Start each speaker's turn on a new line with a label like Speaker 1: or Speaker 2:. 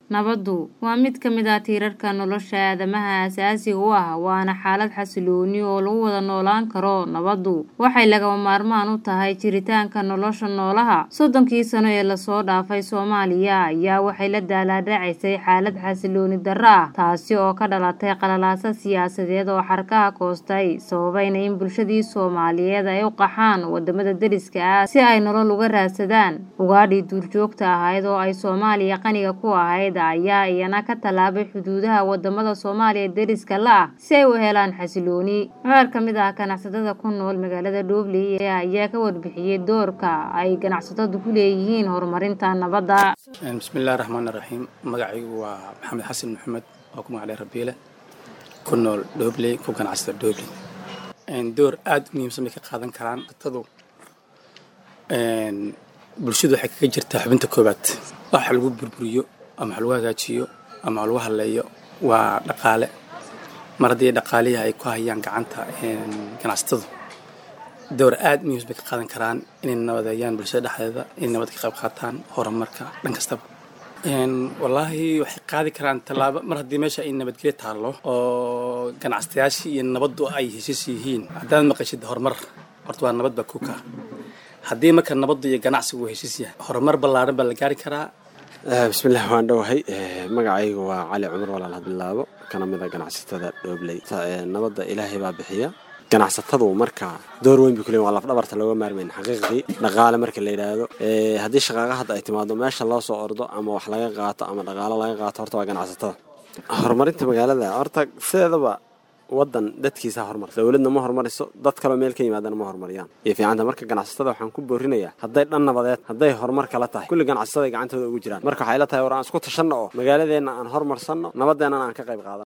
Speaker 1: Nabaddu waa mid ka mid ah tiirarka nolosha aadamaha aasaasiga u ah waana xaalad xasillooni oo lagu wada noolaan karo. Nabaddu waxay lagama maarmaan u tahay jiritaanka nolosha noolaha. Soddonkii sano ee lasoo dhaafay Soomaaliya ayaa waxay la daalaa dhacaysay xaalad xasillooni darro ah taasi oo ka dhalatay qalalaase siyaasadeed oo xadhkaha goostay sababayna in bulshadii Soomaaliyeed ay u qaxaan wadamada deriska ah si ay nolol uga raadsadaan. Ugaadhii duurjoogta ahayd oo ay Soomaaliya qaniga ku ahayd ayaa iyana ka tallaabay xuduudaha wadamada Soomaaliya deriska la ah si ay u helaan xasillooni. Qaar ka mid ah ganacsatada ku nool magaalada Dhobley ayaa ka warbixiyay doorka ay ganacsatadu ku leeyihiin horumarinta nabadda.
Speaker 2: bismillahi raxmaani raxiim magacaygu waa maxamed xasan maxamed oo ku magaclay rabiile ku nool Dhobley ku ganacsada Dhobley door aad u muhiimsan bay ka qaadan karaan tadu bulshadu waxay kaga jirtaa xubinta koowaad waxa lagu burburiyo ama wax lagu hagaajiyo ama wax lagu halleeyo waa dhaqaale mar haddii dhaqaalihii ay ku hayaan gacanta ganacsatadu door aad muhiim bay ka qaadan karaan inay nabadeeyaan bulshada dhexdeeda inay nabad ka qayb qaataan horumarka dhan kastaba wallaahi waxay qaadi karaan tallaabo mar haddii meesha ay nabadgelyo taallo oo ganacsatayaashii iyo nabaddu ay heshiis yihiin haddaad maqashid horumar horta waa nabad baa kuka haddii marka nabaddu iyo ganacsigu uu heshiis yahay horumar ballaaran baa la gaari karaa
Speaker 3: bismillaah waan dhowahay magacaygu waa cali cumar walaal hadbilaabo kana mid a ganacsatada dhoobley nabadda ilaahay baa bixiya ganacsatadu marka door weyn bay kuleeyihin waa lafdhabarta looga maarmayn xaqiiqdii dhaqaale marka la yidhaahdo haddii shaqaaqa hadda ay timaado meesha loo soo ordo ama wax laga qaato ama dhaqaalo laga qaato horta waa ganacsatada horumarinta magaalada horta sideedaba wadan dadkiisa horumar dowladna ma horumariso dad kaloo meel ka yimaadana ma horumariyaan iyo fiicanta marka ganacsatada waxaan ku boorinayaa hadday dhan nabadeed hadday horumar kala tahay kulli ganacsatada gacantooda ugu jiraan marka waxay la tahay war aan isku tashanno oo magaaladeenna aan horumarsanno nabadeennana aan ka qayb qaadano